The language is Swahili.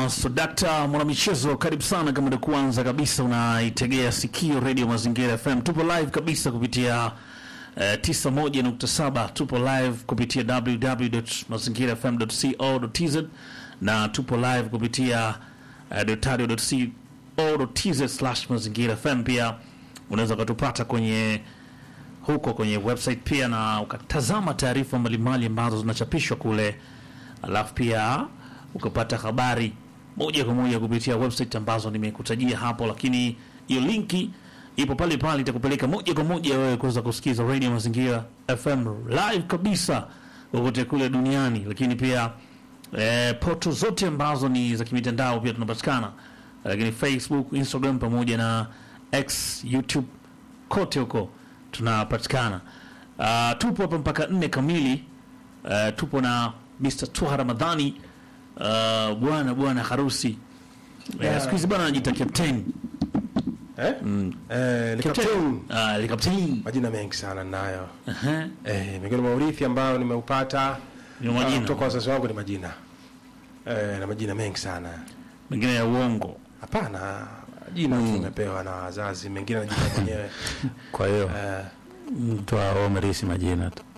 bwana Sodakta mwanamichezo, karibu sana. Kama ndio kwanza kabisa unaitegea sikio Radio Mazingira FM, tupo live kabisa kupitia eh, 91.7. Tupo live kupitia www.mazingirafm.co.tz na tupo live kupitia uh, dotario.co.tz slash mazingira FM. Pia unaweza ukatupata kwenye huko kwenye website pia na ukatazama taarifa mbalimbali ambazo zinachapishwa kule, alafu pia ukapata habari moja kwa moja kupitia website ambazo nimekutajia hapo, lakini hiyo linki ipo pale pale, itakupeleka moja kwa moja wewe kuweza kusikiza Radio Mazingira FM live kabisa kokote kule duniani, lakini pia eh, poto zote ambazo ni za kimitandao pia tunapatikana, lakini Facebook, Instagram pamoja na X, YouTube kote huko tunapatikana. Uh, tupo hapa mpaka nne kamili. Uh, tupo na Mr. Tuha Ramadhani uh, bwana bwana harusi yeah. Siku hizi bwana anajiita captain Eh? Eh, ni captain. uh, ni captain Majina mengi sana nayo. Aha. Eh, miongoni mwa urithi ambao nimeupata Ni majina. ah, kutoka wazazi wangu ni majina. Eh, na majina mengi sana. mengine ya uongo Hapana, jina tu nimepewa na wazazi, mengine najipa mwenyewe. Kwa hiyo Eh, mtu aomerisi majina tu.